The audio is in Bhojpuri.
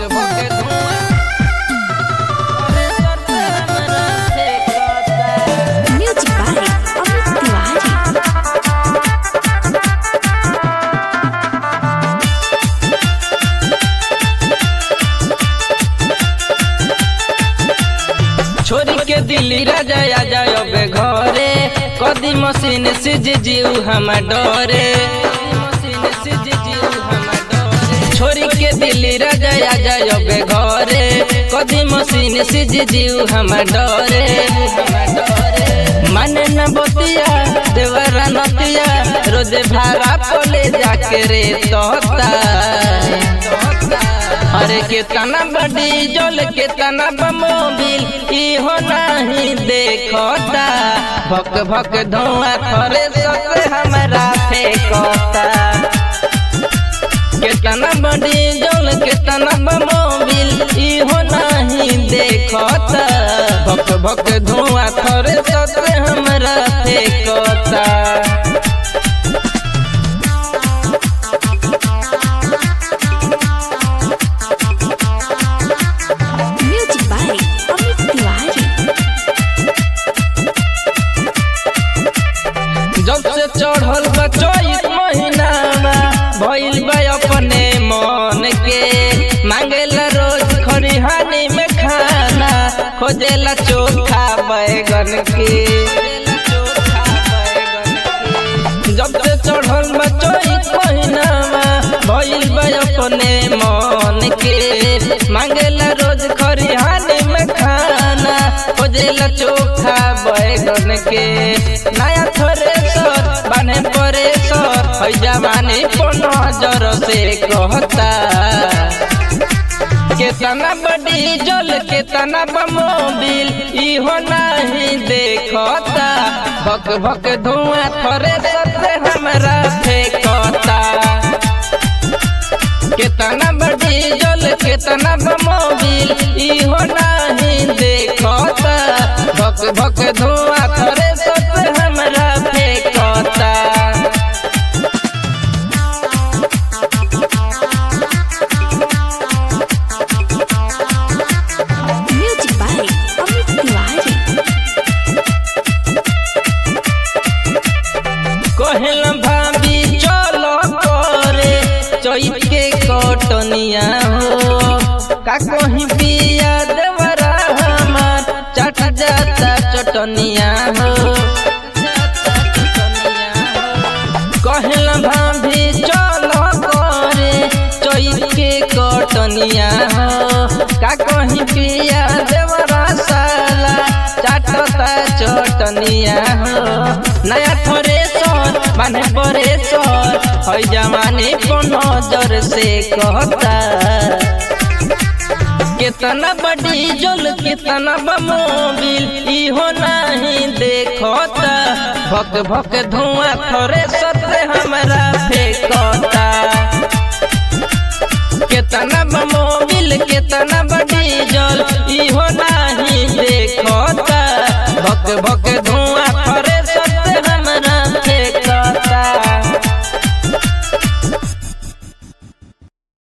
भक धुआं अरे करते हमरा फेंकता Music by Amit Tiwari. छोरी के दिल्ली राजा आ जाओ बे घरे कदी मशीन से जे जीव हम डरे मशीन से जे जीव हम डरे छोरी के दिल्ली राजा आ जाओ बे घरे कदी मशीन से जे जीव हम डरे मन न बतिया देवरा नतिया रोज भाड़ा पोले जाके रे तोता अरे केतना बड़ी जल केतना बमोबिल इहो नहीं देखता भक भक धुआं थरे सत हमरा फेंकता केतना बड़ी जल केतना बमोबिल इहो नहीं देखता भक भक धुआं थरे सत हमरा फेंकता Music by Amit Tiwari. जब से चढ़ल बा चौथ महीनामा भइल बा अपने मन के मांगेला रोज खरिहानी में खाना खोजेला चोखा बैगन के जब से चढ़ल बा चौथ महीनामा भइल बा अपने मन के मांगेला रोज खरिहानी में खाना खोजेला चोखा बैगन के नया थ्रेसर बने परेसर है जवानी को नजर से कहता केतना बड़ी जल केतना बमोबिल इहो नहीं देखता भक भक धुआं थरे सते हमरा फेंकता केतना बड़ी जल केतना बमोबिल इहो नहीं देखता भक भक धुआं थरे सते हमरा फेंकता Music by Amit Tiwari. कहल भाभी चलो करे चैत के कटनिया हो का कहीं पिया देवरा हमार चट जाता चटनिया हो कहल भाभी चलो करे चैत के कटनिया हो का कहीं पिया देवरा साला चाटता चटनिया हो नया थ्रेसर बने परेसर है जवानी को नजर से कहता कितना बड़ी जल कितना बमोबिल इहो नहीं देखता भक भक धुआं थोड़े सते हमरा फेंकता केतना बमोबिल केतना